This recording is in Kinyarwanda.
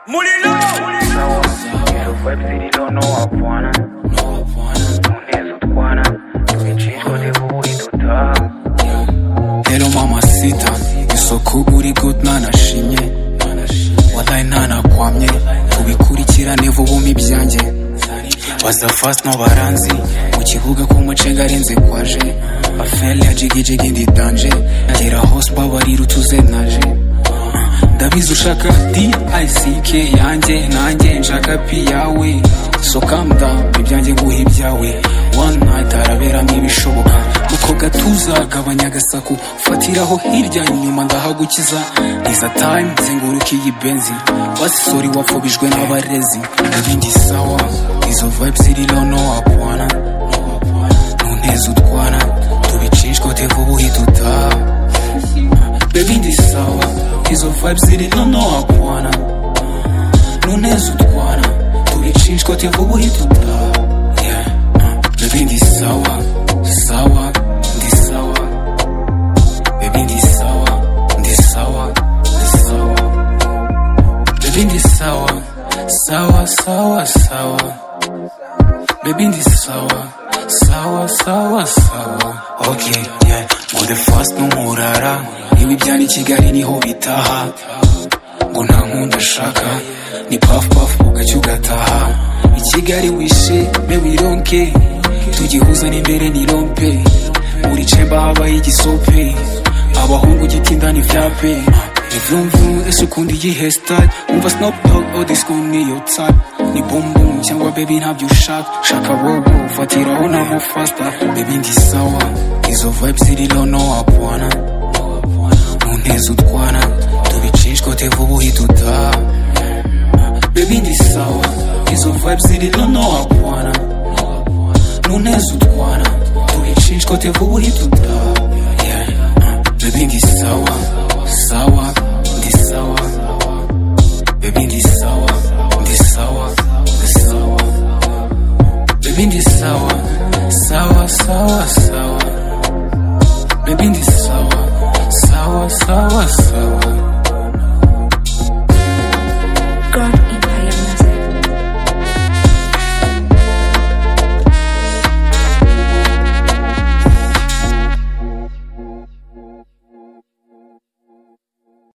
Mulilo! Web city don't know I wanna Tuneza utwana Tunicishwa dihu iduta Hello mama sita Isuku uri good nanashimye Wallahi ntanakwamye Tubikurikirane vuba umpe ibyanjye Baza fast no baranzi Mu kibuga k'umucenga arenze kwaje Afele ya jigijigi ndi danje Gera hose babarira utuze naje ndabizi ushaka dick yanjye nanjye nshaka pi yawe so calm down ibyanjye nguhe ibyawe one night haraberamo ibishoboka uko gatuza gabanya agasaku fatiraho hirya inyuma ndahagukiza iza time zenguruka iyi benzi wasisori wapfubijwe n'abarezi ibindi sawa izo vibes ziriho no wapwana mu ntezi utwana tubicishwa tevubuhi dutaha Baby ndi sawa Izo vibes ziri nono akwana Nuneza utwana Tulichinjwa tevubu hituta Yeah uh, Baby ndi sawa Sawa Ndi sawa Baby ndi sawa Ndi sawa Ndi sawa Baby ndi sawa Sawa sawa sawa Baby ndi sawa Sawa sawa sawa Okay yeah Mode fast n'umurara Niba ibyari i Kigali niho bitaha Ngo nta nkunda ashaka Ni puff puff ugacya ugataha I Kigali wishe me we don't care Tugihuza n'imbere ni rompe Muri cemba habaye igisope Abahungu gitinda ni vyape Ni vroom vroom ese ukunda iyihe style Umva Snoop Dogg all this school ni yo type Ni boom boom cyangwa baby ntabyo ushaka Shaka wowo fatiraho na mo faster Baby ndi sawa Izo vibes ziriho no wapwana mu ntezi utwana tubicishwa tevubu hituta baby ndi sawa izo vibes ziriho no wapwana mu ntezi utwana tubicishwa tevubu hituta yeah. uh, baby ndi sawa sawa ndi sawa baby ndi